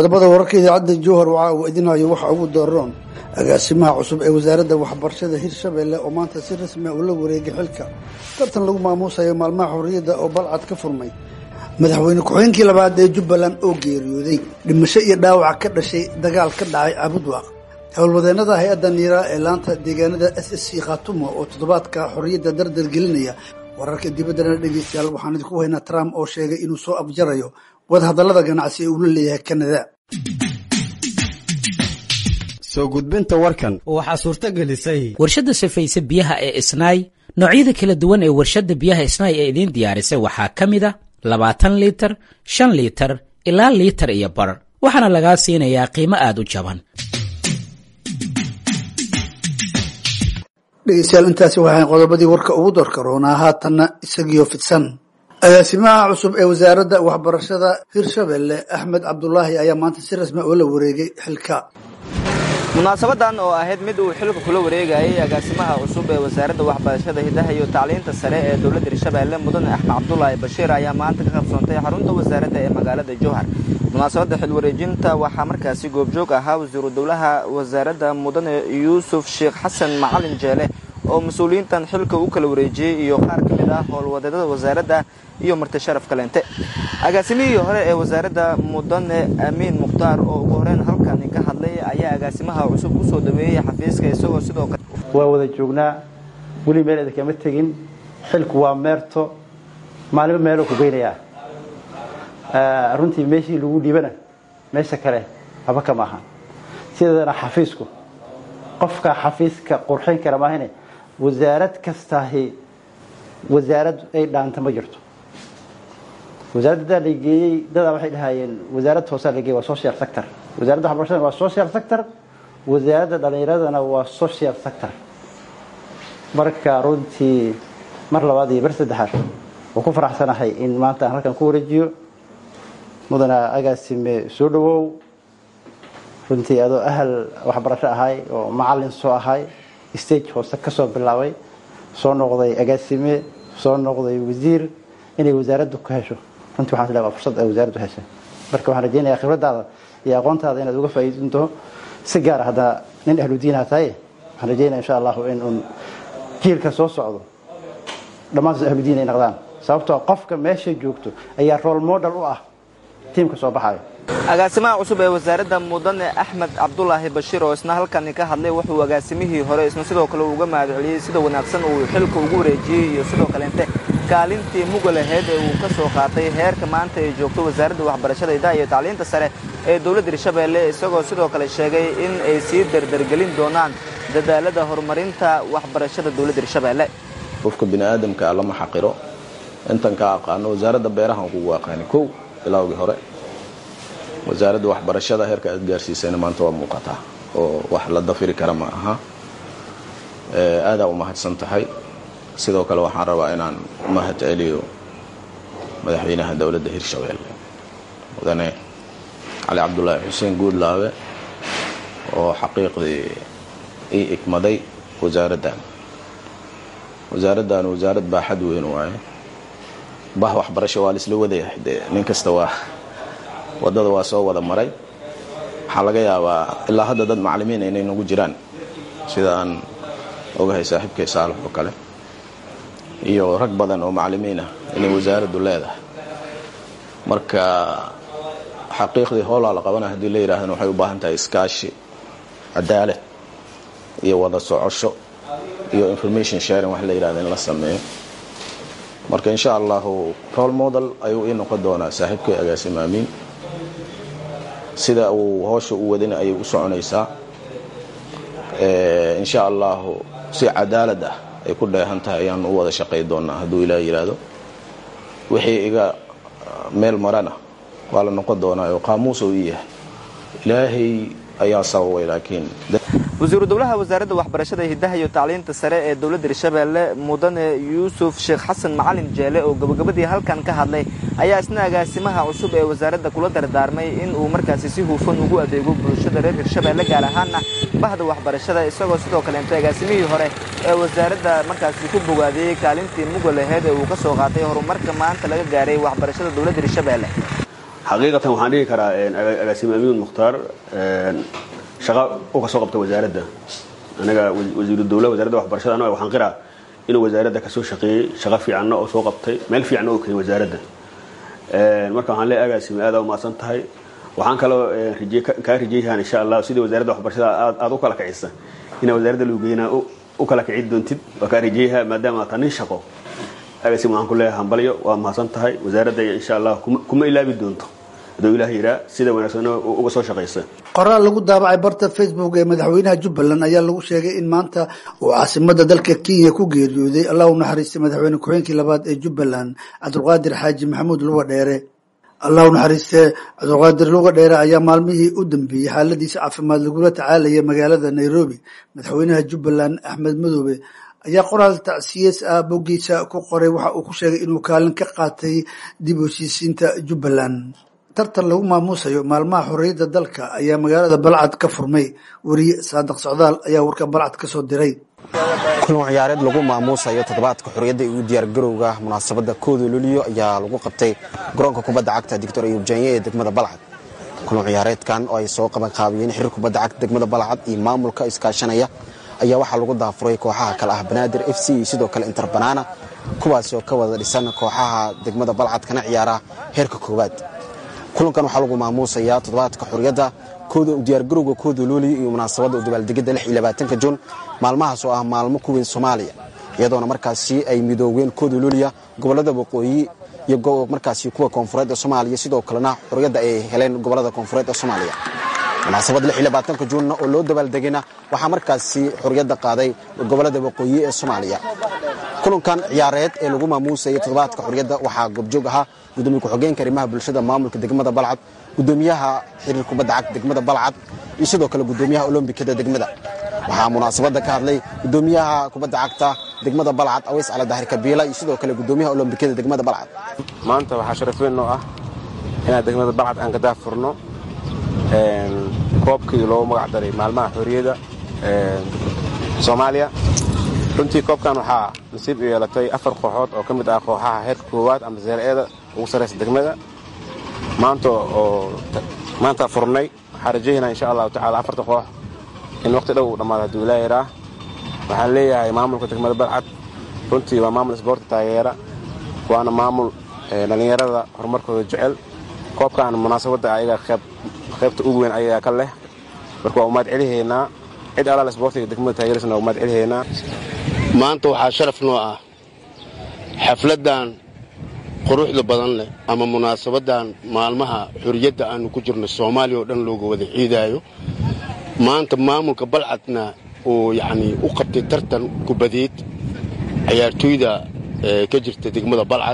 qodobada wararka idaacadda jowhar waxa uu idinayo waxa ugu dooron agaasimaha cusub ee wasaaradda waxbarashada hirshabelle oo maanta si rasmi a ula wareegay xilka tartan lagu maamuusayo maalmaha xorriyadda oo balcad ka furmay madaxweyne ku-xigeenkii labaad ee jubbaland oo geeriyooday dhimasho iyo dhaawac ka dhashay dagaal ka dhacay cabudwaaq howlwadeennada hay-adda niiraa ee laanta deegaanada s s c khaatumo oo toddobaadka xorriyadda dardar gelinaya wararka dibaddana dhegeystayaal waxaan idinku haynaa trump oo sheegay inuu soo afjarayo wadahadallada ganacsi ee uu la leeyahay kanada soo gudbinta warkan waxaa suurto gelisay warshadda safayse biyaha ee isnaay noocyada kala duwan ee warshadda biyaha isnaay ee idiin diyaarisay waxaa ka mid a labaatan liitar shan liitar ilaa liitar iyo bar waxaana lagaa siinayaa qiimo aad u jaban dhegeystayaal intaasi waxay qodobadii warka ugu doorka roonaa haatanna isagiyo fidsan agaasimaha cusub ee wasaaradda waxbarashada hirshabelle axmed cabdulaahi ayaa maanta si rasmi oo la wareegay xilka munaasabadan oo ahayd mid uu xilka kula wareegayay agaasimaha cusub ee wasaaradda waxbarashada hidaha iyo tacliinta sare ee dowladda hirshabelle mudane axmed cabdulaahi bashiir ayaa maanta ka qabsoontay xarunta wasaaradda ee magaalada jowhar munaasabadda xilwareejinta waxaa markaasi goobjoog ahaa wasiiru dowlaha wasaaradda mudane yuusuf sheekh xasan macalin jeele oo mas-uuliyiintan xilka u kala wareejiyey iyo qaar ka mid ah howlwadeedada wasaaradda iyo marti sharaf kaleente agaasimihii hore ee wasaaradda mudane amiin mukhtaar oo ugu horeyn halkani ka hadlay ayaa agaasimaha cusub u soo dhaweeyey xafiiska isagoo sidoo kale waa wada joognaa weli meel idinkama tegin xilku waa meerto maalinba meeloo ku geynayaa runtii meeshii lagu dhiibana meesha kale haba kama ahan sideedana xafiisku qofka xafiiska qurxin kara maahane wasaarad kastaahi wasaarad ay dhaanta ma jirto wasaaradda daa la geeyey dadaa waxay dhahayeen wasaarad hoosaa la geeyey waa social sector wasaaradda waxbarashada waa social sector wasaaradda dhallinyaradana waa social sector marka runtii mar labaad iyo bar saddexaad waan ku faraxsanahay in maanta aan halkan ku wareejiyo mudana agaasime soo dhawow runtii adoo ahal waxbarasho ahay oo macalin soo ahay stage hoose ka soo bilaabay soo noqday agaasime soo noqday wasiir inay wasaaraddu ka hesho runtii waxaan isleeyahay waa fursad ay wasaaraddu heshay marka waxaan rajeynayaa khibradaada iyo aqoontaada inaad uga faa'iidin doonto si gaar ah haddana nin ahludiinaha tahay waxaan rajeynaya insha allahu in uun jiilka soo socdo dhammaantood ahludiin ay noqdaan sababtoo qofka meesha joogto ayaa role model u ah tiimka soo baxayo agaasimaha cusub ee wasaaradda mudane axmed cabdulaahi bashiir oo isna halkani ka hadlay wuxuu agaasimihii hore isna sidoo kale uga mahadceliyey sida wanaagsan uu xilka ugu wareejiyey iyo sidoo kaleente kaalintii muga laheyd ee uu ka soo qaatay heerka maanta ay joogto wasaaradda waxbarashada idaha iyo tacliinta sare ee dowladda hirshabelle isagoo sidoo kale sheegay in ay sii dardargelin doonaan dadaalada horumarinta waxbarashada dowladda hirshabelle qofka bini aadamka lama xaqiro intan ka aqaano wasaaradda beerahan kugu aqaani kow bilowgii hore wasaaradda waxbarashada heerka aad gaarsiisayna maanta waa muuqataa oo wax la dafiri kara ma aha aadaa u mahadsan tahay sidoo kale waxaan rabaa inaan mahad celiyo madaxweynaha dowladda hirshabelle mudane cali cabdulaahi xuseen guudlaabe oo xaqiiqdii ii igmaday wasaaraddan wasaaraddan wasaarad baaxad weyn waaye bah waxbarasho waa laisla wadayahay dee nin kasta waa waddada waa soo wada maray waxaa laga yaabaa ilaa hadda dad macalimiin inay nagu jiraan sida aan ogahay saaxiibkay saalax oo kale iyo rag badan oo macalimiin ah inay wasaaraddu leedahay marka xaqiiqdii howlaa la qabana haddii la yidhahdana waxay u baahan tahay iskaashi cadaalad iyo wada socosho iyo information sharing wax la yidhahda in la sameeyo marka insha allahu role model ayuu ii noqon doonaa saaxiibkay agaasim aamiin sida uu hoosha u wadina ayay u soconaysaa insha allahu si cadaalad ah ay ku dheehan tahay ayaan u wada shaqay doonaa hadduu ilaah yidhaahdo wixii iga meel marana waa la noqon doonaa oo qaamuus uu ii yahay ilaahay ayaa sababay laakiin wasiiru dowlaha wasaaradda waxbarashada hidaha iyo tacliinta sare ee dowladda hirshabelle mudane yuusuf sheekh xasan macalin jeele oo gabagabadii halkan ka hadlay ayaa isna agaasimaha cusub ee wasaaradda kula dardaarmay in uu markaasi si hufan ugu adeego bulshada reer hirshabelle gaar ahaana bahda waxbarashada isagoo sidoo kaleeto agaasimihii hore ee wasaaradda markaasi ku bogaadiyey kaalintii muga laheyd ee uu ka soo qaatay horumarka maanta laga gaaray waxbarashada dowladda hirshabelle xaqiiqatan waxaan dhihi karaa agaasime amiin mukhtaar shaqa u ka soo qabta wasaaradda anaga wasiiru dowla wasaaradda waxbarashada anaga waxaan qiraa inuu wasaaradda kasoo shaqeeyey shaqo fiicanna oo soo qabtay meel fiicanna oo keenay wasaaradda marka waxaan leeyahay agaasime aad u mahadsan tahay waxaan kaloo kaa rajeyhaan insha allah sidii wasaaradda waxbarashada aad u kala kicisa inaa wasaaradda luugeynaa u kala kici doontid waa kaa rajeeyaha maadaama aad taa nin shaqo agaasime waxaan ku leeyahay hambalyo waa mahadsan tahay wasaaradda insha allah kuma ilaabi doonto haduu ilaah yiraa sida wanaagsan uga soo shaqaysa qoraal lagu daabacay barta facebook ee madaxweynaha jubbaland ayaa lagu sheegay in maanta uu caasimada dalka kenya ku geeriyooday allah u naxariistay madaxweyne ku-xeenkii labaad ee jubbaland cabdulqaadir xaaji maxamuud luga dheere allah u naxariistee cabdulqaadir luga dheere ayaa maalmihii u dambeeyey xaaladiisa caafimaad lagula tacaalaya magaalada nairobi madaxweynaha jubbaland axmed madoobe ayaa qoraal tacsiyees ah boggiisa ku qoray waxa uu ku sheegay inuu kaalin ka qaatay dib u heshiisiinta jubbaland tartan lagu maamuusayo maalmaha xorriyadda dalka ayaa magaalada balcad ka furmay weriye saadiq socdaal ayaa warka balcad ka soo diray kulan ciyaareed lagu maamuusayo toddobaadka xorriyadda iyo diyaargarowga munaasabadda kooda luliyo ayaa lagu qabtay garoonka kubadda cagta doctor ayuub jaanye ee degmada balcad kulan ciyaareedkan oo ay soo qabanqaabiyeen xiriir kubadda cagta degmada balcad iyo maamulka iskaashanaya ayaa waxaa lagu daafuray kooxaha kale ah banaadir f c iyo sidoo kale inter banaana kuwaasi oo ka wada dhisan kooxaha degmada balcad kana ciyaara heerka koowaad kulankan waxaa lagu maamuusayaa toddobaadka xorriyadda diyaargarowga kooda luuliya iyo munaasabadda u dabaaldegidda lix iyo labaatanka juun maalmahaas oo ah maalmo ku weyn soomaaliya iyadoona markaasi ay midooween kooda luuliya gobollada waqooyi iyo markaasi kuwa koonfureed ee soomaaliya sidoo kalena xorriyadda ay heleen gobollada koonfureed ee soomaaliya munaasabadda lix iyo labaatanka juunna oo loo dabaaldegayna waxaa markaasi xorriyadda qaaday gobollada waqooyi ee soomaaliya kulankan ciyaareed ee lagu maamuusayay toddobaadka xorriyadda waxaa goobjoog ahaa gudoomiye ku-xogeenka arrimaha bulshada maamulka degmada balcad gudoomiyaha xiriir kubadda cagta degmada balcad iyo sidoo kale gudoomiyaha olombikada degmada waxaa munaasabadda ka hadlay gudoomiyaha kubadda cagta degmada balcad aweys cali dahir kabiila iyo sidoo kale gudoomiyaha olombikada degmada balcad maanta waxaa sharaf weyn noo ah inaan degmada balcad aan ka daafurno koobkii loogu magac daray maalmaha xorriyadda soomaaliya runtii koobkan waxaa nasiib u yeelatay afar kooxood oo ka mid ah kooxaha heerka koowaad ama seer-eeda ugu sarraysa degmada maanta oo maanta furnay waxaan rajaynaa insha allahu tacala afarta koox in waqti dhow uu dhammaado hadduu ilaa yaraa waxaan leeyahay maamulka degmada balcad runtii waa maamul isboorti taageera waana maamul dhallinyarada horumarkooda jecel koobkan munaasabadda ayaga qaybta ugu weyn ayagaa ka leh marka waa umaad celihaynaa cid alaal isboortiga degmada taageersana waa umaad celihaynaa maanta waxaa sharaf noo ah xafladdan quruxda badan leh ama munaasabaddan maalmaha xorriyadda aannu ku jirno soomaaliya oo dhan looga wada ciidaayo maanta maamulka balcadna uu yacnii u qabtay tartan kubadeed ciyaartooyda ka jirta degmada balcad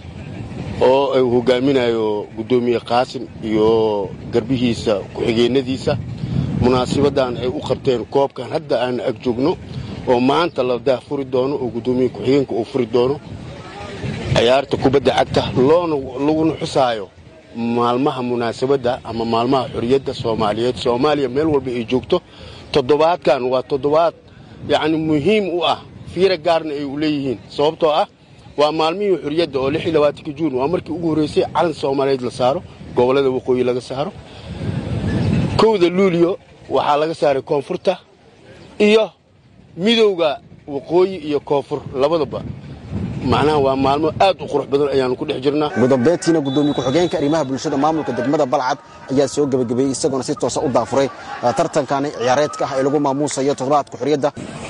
oo uu hogaaminayo guddoomiye qaasim iyo garbihiisa ku-xigeennadiisa munaasabaddan ay u qabteen koobkan hadda aan ag joogno oo maanta la daafuri doono oo guddoomiye ku-xigeenka uu furi doono ciyaarta kubadda cagta loona laguna xusaayo maalmaha munaasabadda ama maalmaha xorriyadda soomaaliyeed soomaaliya meel walba ay joogto toddobaadkan waa toddobaad yacni muhiim u ah fiira gaarna ay u leeyihiin sababtoo ah waa maalmihii xorriyadda oo lix iyo labaatanka juun waa markii ugu horraysay calan soomaaliyeed la saaro gobollada waqooyi laga saaro kowda luuliyo waxaa laga saaray koonfurta iyo midowda waqooyi iyo koonfur labadaba macnaha waa maalmo aad u qurux badan ayaanu ku dhex jirnaa ugu dambeyntiina gudoomiye ku-xigeenka arrimaha bulshada maamulka degmada balcad ayaa soo gebagabeeyey isagoona si toosa u daafuray tartankani ciyaareedka ah ee lagu maamuusayo toddobaadka xorriyadda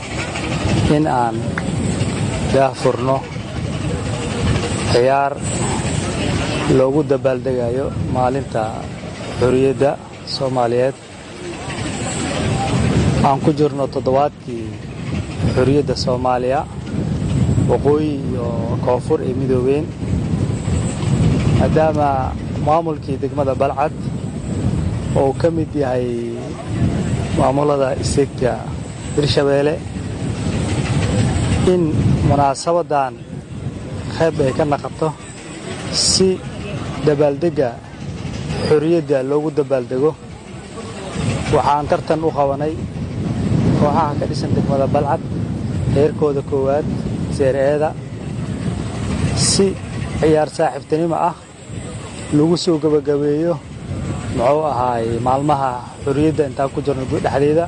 in aan daafurno ciyaar loogu dabaaldegayo maalinta xorriyadda soomaaliyeed aan ku jirno toddobaadkii xorriyadda soomaaliya waqooyi iyo koonfur ay midoobeen maadaama maamulkii degmada balcad oo uu ka mid yahay maamulada isegta hirshabeelle in munaasabaddan qayb ay ka naqato si dabaaldegga xorriyadda loogu dabaaldego waxaan tartan u qabanay kooxaha ka dhisan degmada balcad heerkooda koowaad seer-eeda si ciyaar saaxiibtinimo ah lagu soo gebagabeeyo muxuu ahaay maalmaha xorriyadda intaan ku jirno dhexdeeda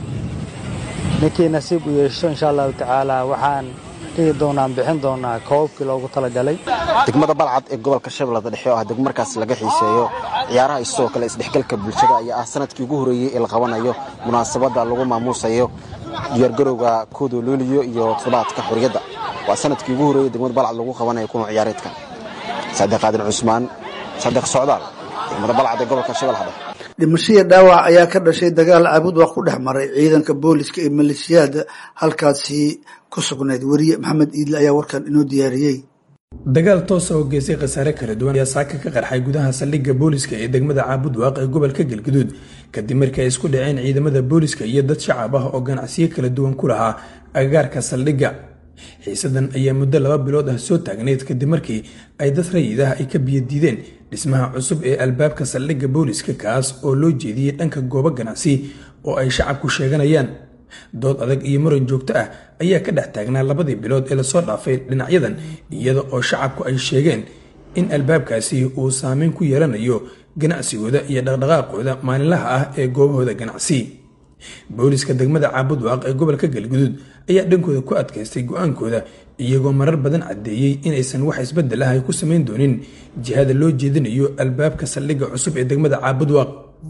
ninkii nasiib u yeesho insha allahu tacaala waxaan dhigi doonaan bixin doonaa koobabkii loogu talagalay degmada balcad ee gobolka shabeellada dhexe oo ah degmo markaas laga xiiseeyo ciyaaraha iyo sidoo kale isdhexgalka bulshada ayaa ah sanadkii ugu horreeyey ee la qabanayo munaasabadda lagu maamuusayo diyaargarowga kooda looliyo iyo toddobaadka xorriyadda waa sanadkii ugu horreeyey degmada balcad lagu qabanayo kulan ciyaareedka saadiq qaadir cusmaan saadiq socdaal degmada balcad ee gobolka shabeellaha dhexe dhimashadii dhaawac ayaa ka dhashay dagaal caabud waa ku dhex maray ciidanka booliska ee maleeshiyaada halkaasi ku sugnayd weriye maxamed iidle ayaa warkan inoo diyaariyey dagaal toosa oo geystay khasaare kala duwan ayaa saaka ka qarxay gudaha saldhigga booliska ee degmada caabud waaq ee gobolka galguduud kadib markii ay isku dhaceen ciidamada booliska iyo dad shacab ah oo ganacsiyo kala duwan ku lahaa agagaarka saldhigga xiisadan ayaa muddo laba bilood ah soo taagnayd kadib markii ay dad rayid ah ay ka biyadiideen dhismaha cusub ee albaabka saldhigga booliska kaas oo loo jeediyey dhanka goobo ganacsi oo ay shacabku sheeganayaan dood adag iyo muran joogto ah ayaa ka dhex taagnaa labadii bilood ee lasoo dhaafay dhinacyadan iyada oo shacabku ay sheegeen in albaabkaasi uu saameyn ku yeelanayo ganacsigooda iyo dhaqdhaqaaqooda maalinlaha ah ee goobahooda ganacsi booliska degmada caabud waaq ee gobolka galguduud ayaa dhankooda ku adkaystay go-aankooda iyagoo marar badan caddeeyey inaysan wax isbedel ah ay ku samayn doonin jihada loo jeedinayo albaabka saldhigga cusub ee degmada caabud waaq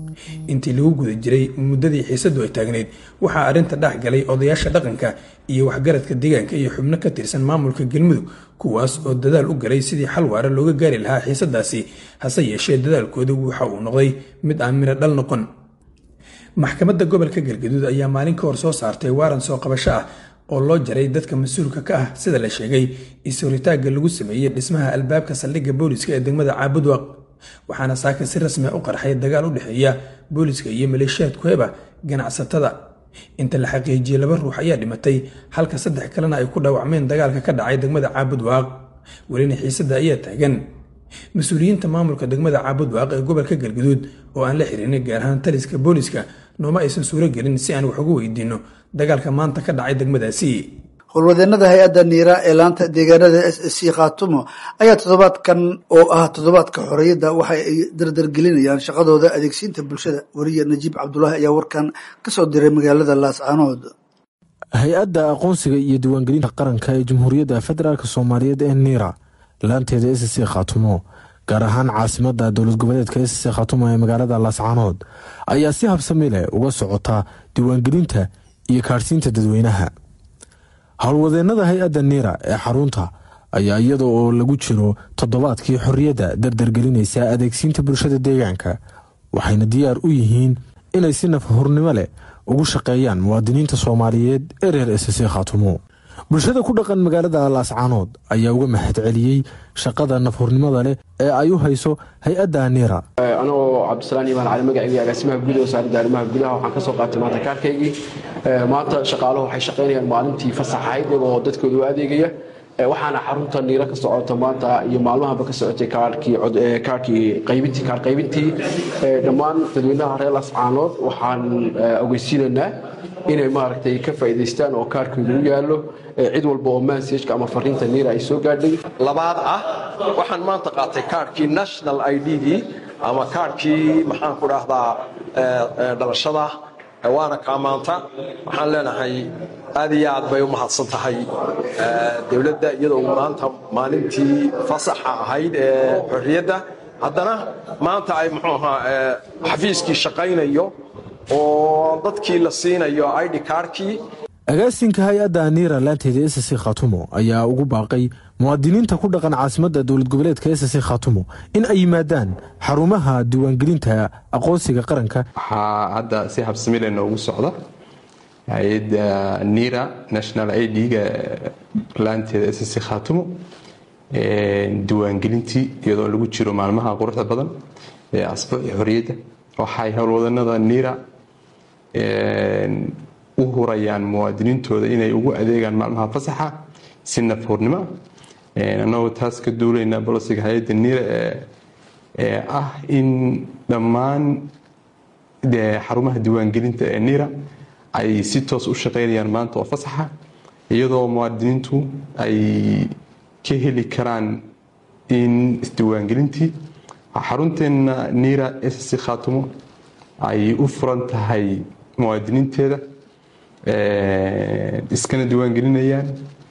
intii lagu guda jiray muddadii xiisadu ay taagnayd waxaa arrinta dhex galay odayaasha dhaqanka iyo waxgaradka deegaanka iyo xubno ka tirsan maamulka galmudug kuwaas oo dadaal u galay sidii xal waara looga gaari lahaa xiisadaasi hase yeeshee dadaalkooda waxa uu noqday mid aan miro dhal noqon maxkamadda gobolka galgaduud ayaa maalin ka hor soo saartay waaran soo qabasho ah oo loo jaray dadka mas-uulka ka ah sida la sheegay is-horitaagga lagu sameeyey dhismaha albaabka saldhigga booliska ee degmada caabud waaq waxaana saaka si rasmi a u qarxay dagaal u dhexeeya booliska iyo maleeshiyaad kuheba ganacsatada inta la xaqiijiyey laba ruux ayaa dhimatay halka saddex kalena ay ku dhaawacmeen dagaalka ka dhacay degmada caabud waaq welina xiisada ayaa taagan mas-uuliyiinta maamulka degmada caabud waaq ee gobolka galguduud oo aan la xirinay gaar ahaan taliska booliska nooma aysan suuro gelin si aan wax ugu weydiinno dagaalka maanta ka dhacay degmadaasi howlwadeenada hay-adda niira ee laanta deegaanada s s c khaatumo ayaa toddobaadkan oo ah toddobaadka xorriyadda waxa ay dardargelinayaan shaqadooda adeegsiinta bulshada weriye najiib cabdulaahi ayaa warkan ka soo diray magaalada laascaanood hay-adda aqoonsiga iyo diiwaangelinta qaranka ee jamhuuriyadda federaalk soomaaliyeed ee niira laanteeda s c khaatumo gaar ahaan caasimada dowlad goboleedka s c khaatumo ee magaalada laascaanood ayaa si habsami leh uga socota diiwaangelinta iyo kaadhsiinta dadweynaha howlwadeenada hay-adda niira ee xarunta ayaa iyada oo lagu jiro toddobaadkii xorriyadda dardargelinaysa adeegsiinta bulshada deegaanka waxayna diyaar u yihiin inay si nafhurnimo leh ugu shaqeeyaan muwaadiniinta soomaaliyeed ee reer s c khaatumo bulshada ku dhaqan magaalada laascaanood ayaa uga mahad celiyey shaqada nafhurnimada leh ee ay u hayso hay-adda niira anagoo cabdisalaan imaan cali magaciygii agaasimaha guud ee wasaaradda arrimaha gudaha waxaan ka soo qaatay maanta kaarkaygii maanta shaqaaluhu waxay shaqaynayaan maalintii fasax ahayd iyagoo dadkooda u adeegaya waxaana xarunta niiro ka socota maanta iyo maalmahaba ka socotay kaarkii qaybintii kaar qaybintii dhammaan dadweynaha reer lascaanood waxaan ogeysiinaynaa inay maaragtay ka faa'iidaystaan oo kaarkooda u yaallo cid walba oo mansajka ama fariinta niira ay soo gaadhay labaad ah waxaan maanta qaatay kaarkii national i d-gii ama kaarkii maxaan ku dhahdaa dhalashada waana kaa maanta waxaan leenahay aad iyo aad bay u mahadsan tahay dowladda iyadoo maanta maalintii fasaxa ahayd ee xorriyadda haddana maanta ay muxuu ahaa xafiiskii shaqaynayo oo dadkii la siinayo id kaarkii agaasinka hay-adda niira laanteeda s c khatumo ayaa ugu baaqay muwaadiniinta ku dhaqan caasimadda dowlad goboleedka s c khatumo in ay yimaadaan xarumaha diiwaangelinta aqoonsiga qaranka waxaa hadda si habsamile noogu socda hay-adda nira national idga laanteeda s c khatumo diiwaangelintii iyadoo lagu jiro maalmaha quruxda badan ee asbuuci xorriyadda waxay howlwadanada nira u hurayaan muwaadiniintooda inay ugu adeegaan maalmaha fasaxa si nafhurnimo annagoo taas ka duulaynaa bolosiga hay-adda nira ee ah in dhammaan xarumaha diiwaangelinta ee nira ay si toos u shaqaynayaan maanta oo fasaxa iyadoo muwaadiniintu ay ka heli karaan in isdiiwaangelintii xarunteena niira sc khaatumo ay u furan tahay muwaadiniinteeda iskana diiwaangelinayaan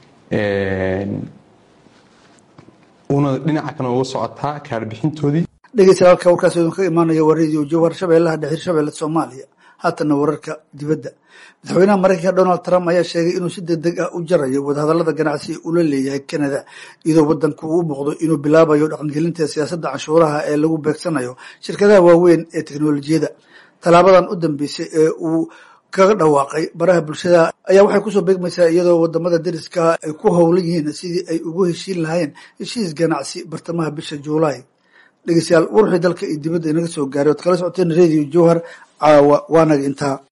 una dhinaca kana uga socotaa kaarbixintoodii dhegeystayaal halka warkaas idin ka imaanaya waa radio jowhar shabeellaha dhexe hirshabelle soomaaliya haatana wararka dibadda madaxweynaha maraykanka donald trump ayaa sheegay inuu si degdeg ah u jarayo wadahadallada ganacsi uu la leeyahay canada iyadoo wadanku uu muuqdo inuu bilaabayo dhaqangelinta siyaasadda canshuuraha ee lagu beegsanayo shirkadaha waaweyn ee teknolojiyada tallaabadan u dambeysay ee uu kaga dhawaaqay baraha bulshada ayaa waxay kusoo beegmaysaa iyadoo wadamada dariska ay ku howlan yihiin sidii ay ugu heshiin lahayn heshiis ganacsi bartamaha bisha juulaay dhegeystayaal warwixii dalka iyo dibadda inaga soo gaaray oad kala socoteen radio jowhar caawa waanaga intaa